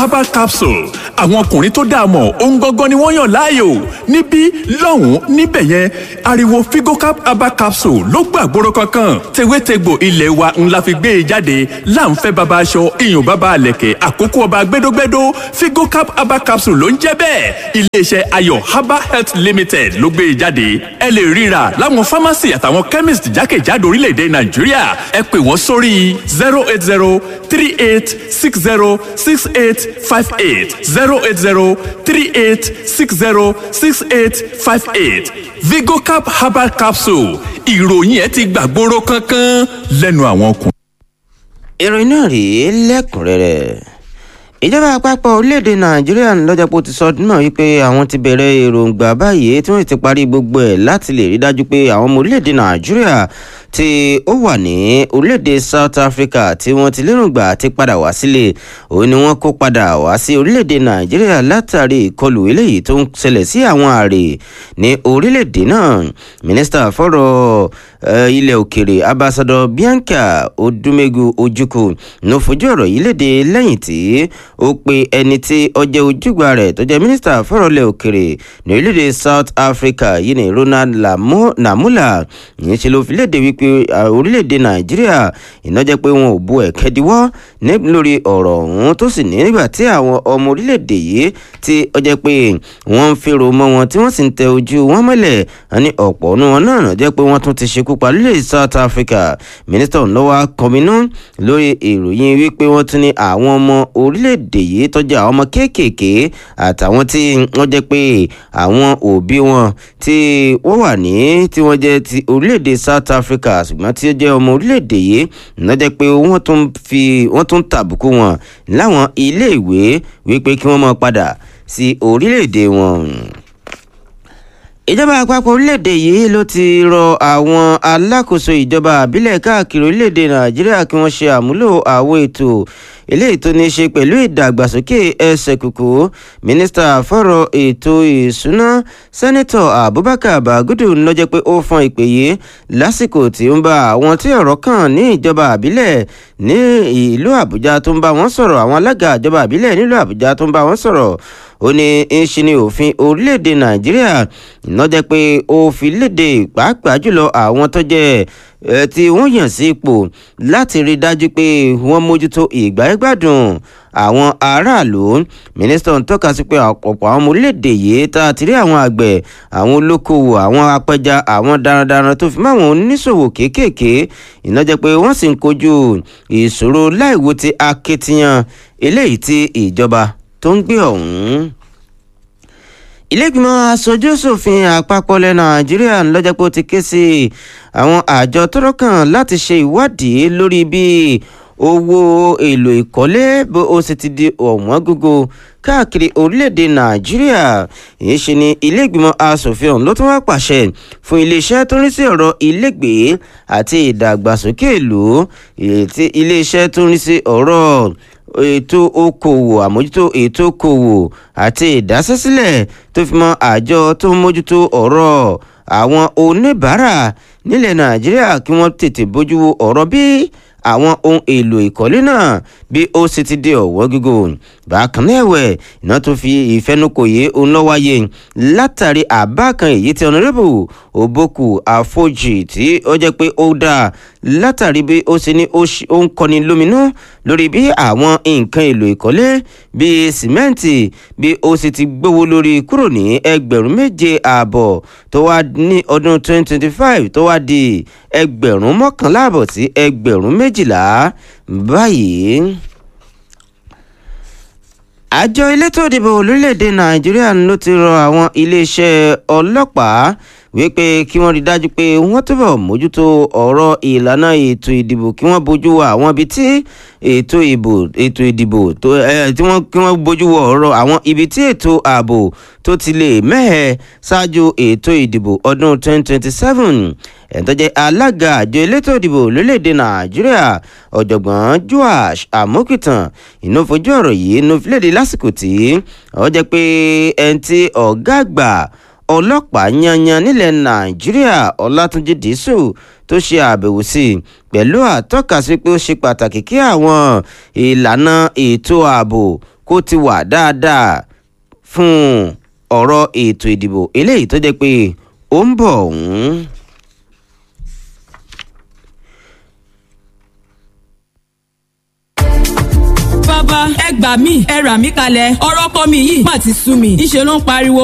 herbal capsule àwọn ọkùnrin tó dáa mọ̀ ohun gangan ni wọ́n yàn láàyò níbí lọ́hùn-ún níbẹ̀ yẹn ariwo figocap herbal capsule ló gbàgbóró kankan tewétegbò ilé wa ńlá fi gbé e jáde láǹfẹ́ baba aṣọ iyùn baba àlẹ̀kẹ̀ àkókò ọba gbẹdógbẹdó figocap herbal capsule ló ń jẹ́ bẹ́ẹ̀ iléeṣẹ́ ayọ̀ herbal health limited ló gbé e jáde ẹ lè ríra láwọn pharmacy àtàwọn chemist jákèjádò orílẹ̀-èdè nàìjíríà ẹ pè wọ́n sórí zero eight zero three eight six zero six eight five eight zero eight zero three eight six zero six eight five eight vigocap herbal capsule ìròyìn ẹ ti gbàgbóró kankan lẹ́nu àwọn ọkùnrin. ìròyìn náà rèé lẹ́kùnrẹ́rẹ́ ìjọba àpapọ̀ orílẹ̀-èdè nàìjíríà lọ́jọ́ pé ó ti sọ ọdún náà wípé àwọn ti bẹ̀rẹ̀ èròǹgbà báyìí tí wọ́n ti parí gbogbo ẹ̀ láti lè rí dájú pé àwọn ọmọ orílẹ̀-èdè nàìjíríà tí ó wà ní orílẹ̀-èdè south africa tí wọ́n ti lérògbà ti padà wá sílé òun ni wọ́n kó padà wá sí orílẹ̀-èdè nàìjíríà látàrí ìkọlù eléyìí tó ń ṣẹlẹ̀ sí àwọn ààrẹ ní orílẹ̀-èdè náà mínísítà fọ́rọ̀ ilẹ̀ òkèrè ambassadọ bianca odumegu ojukwu ló fojú ọ̀rọ̀ yìí léde lẹ́yìn tí ó pe ẹni tí ọjọ́ ojúgbà rẹ̀ tó jẹ́ mínísítà fọ́rọ̀ ilẹ̀ òkèrè ní orílẹ̀-èdè south africa yìí ní ronald namula yìí ṣe ló fi léde wípé orílẹ̀-èdè nàìjíríà iná jẹ́ pé wọn ò bu ẹ̀kẹ́ diwọ́ lórí ọ̀rọ̀ ọ̀hún tó sì ní nígbà tí àwọn ọmọ orílẹ̀-èdè yìí tí ó jẹ́ pé wọ́n ń fèrò mọ́ wọn tí wọ́n sì ń tẹ ojú wọn mọ́lẹ̀ ní ọ̀pọ̀ ọ̀nù wọn náà jẹ́ pé wọ́n tún ti ṣekú pa lórí south africa mínísítà ńlọ́wọ́ kọminú lórí ìròyìn wípé wọ́n tún ní àwọn ọmọ orílẹ̀-èdè yìí tọ́jú àwọn ọmọ kéékèèké àtàwọn tí wọ́n jẹ́ pé àwọn òbí wọn tí wọ́n wà ní tí wọ́n jẹ́ ti orílẹ̀-èdè south africa ṣùgbọ́n tí ó jẹ́ ọmọ orílẹ̀-èdè yìí ńlọ jẹ́ pé wọ́n tún fi wọ́n tún tàbùkù wọn láwọn iléèwé wípé kí wọ́n máa padà sí orílẹ̀-èdè wọn ìjọba àpapọ̀ orílẹ̀-èdè yìí ló ti rọ àwọn alákòóso ìjọba àbílẹ̀ káàkiri orílẹ̀-èdè nàìjíríà kí wọ́n ṣe àmúlò àwọn ètò eléyìí tó ní í ṣe pẹ̀lú ìdàgbàsókè ẹsẹ̀ kùkù mínísítà fọ̀rọ̀ ètò ìṣúná sẹ́nitọ̀ abubakar bagudu lọ́jọ́ pé ó fọn ìpè yìí lásìkò tí ń bá àwọn tí ọ̀rọ̀ kàn ní ìjọba àbílẹ̀ ní ìlú àbújá tó ń bá wọn sọ̀rọ̀ àwọn alága ìjọba àbílẹ̀ nílùú àbújá tó ń bá wọn sọ̀rọ̀ ó ní ń ṣe ní òfin orílẹ̀-èdè nàìjíríà lọ́jọ́ pé ó fi léde pàápàá jùlọ àwọn tó jẹ́ tí wọ́n yàn sí ipò láti rí dájú pé wọ́n mójútó ìgbáyégbádùn àwọn aráàlú mínísítà ń tọ́ka sí pé ọ̀pọ̀ àwọn ọmọ orílẹ̀-èdè yìí tá a ti rí àwọn àgbẹ̀ àwọn olókoòwò àwọn apẹja àwọn darandaran tó fi mọ́ àwọn oníṣòwò kéékèèké ìnájẹ́ pé wọ́n sì ń kojú ìṣòro láìwo ti akitiyan eléyìí tí ìjọba tó ń gbé ọ̀hún ilégbìmọ̀ aṣojúṣòfin àpapọ̀ ilẹ̀ nàìjíríà lọ́jọ́ pé ó ti ké sí àwọn àjọ tọ́rọ̀ kàn láti ṣe ìwádìí lórí bí owó èlò ìkọ́lé bó ó sì ti di ọ̀wọ́n gógó káàkiri orílẹ̀-èdè nàìjíríà èyí ṣe ni ilégbìmọ̀ asòfin ọ̀hún ló tún wá pàṣẹ fún iléeṣẹ́ tó ń rí sí ọ̀rọ̀ ilégbèé àti ìdàgbàsókè ìlú iléeṣẹ́ tó ń rí sí ọ̀rọ̀ ètò okòwò àmójútó ètò okòwò àti ìdásẹ́sílẹ̀ tó fi mọ́ àjọ tó ń mójútó ọ̀rọ̀ àwọn oníbàárà nílẹ̀ nàìjíríà kí wọ́n tètè bójú wo ọ̀rọ̀ bí àwọn ohun èlò ìkọ́lé náà bí ó sì ti di ọ̀wọ́ gígò bákan náà ẹ̀wẹ̀ iná tó fi ìfẹnukò yìí òun lọ wáyé látàrí àbá kan èyí tí ọ̀nàrẹ́bù òbókù àfojì tí ó jẹ́ pé ó dáa látàrí bí ó ṣe ní ó ń kọni lóminú lórí bí àwọn nǹkan èlò ìkọ́lé bíi sìmẹ́ǹtì bí ó sì ti gbówó lórí kúrò ní ẹgbẹ̀rún méje ààbọ̀ tó wá ní ọdún 2025 tó wá di ẹgbẹ̀rún mọ́kànlá àbọ̀ sí ẹgbẹ̀rún méjìlá báyìí àjọ elétò ìdìbò lórílẹ̀‐èdè nàìjíríà ló ti rọ àwọn iléeṣẹ́ ọlọ́pàá wípé kí wọ́n rí dájú pé wọ́n túbọ̀ mójútó ọ̀rọ̀ ìlànà ètò ìdìbò kí wọ́n bójú wo àwọn ibi tí ètò ìbò ètò ìdìbò tó ẹ tí wọ́n kí wọ́n bójú wo ọ̀rọ̀ àwọn ibi tí ètò ààbò tó ti lè mẹ́hẹ̀ ṣáájú ètò ìdìbò ọdún 2027 ẹ̀ńtọ́jẹ́ alága àjọ elétò ìdìbò lórílẹ̀‐èdè nàìjíríà ọ̀jọ̀gbọ́n joash amokitan ìnáfojú ọ̀rọ̀ yìí ló fi léde lásìkò tí ó jẹ́ pé ẹni tí ọ̀gá àgbà ọlọ́pàá yanyan nílẹ̀ nàìjíríà ọlátúnjì dísù tó ṣe àbẹ̀wò sí i pẹ̀lú àtọ́kasí pé ó ṣe pàtàkì kí àwọn ìlànà ètò ààbò kó ti wà dáadáa fún ọ̀rọ̀ ètò ìdìbò eléyìí tó jẹ́ pé ó ń bọ̀ ọ̀hún. bàbá ẹ gbà mí ẹ rà mí kalẹ̀ ọ̀rọ̀ kọ́ mi yìí má ti sú mi ńṣe ló ń pariwo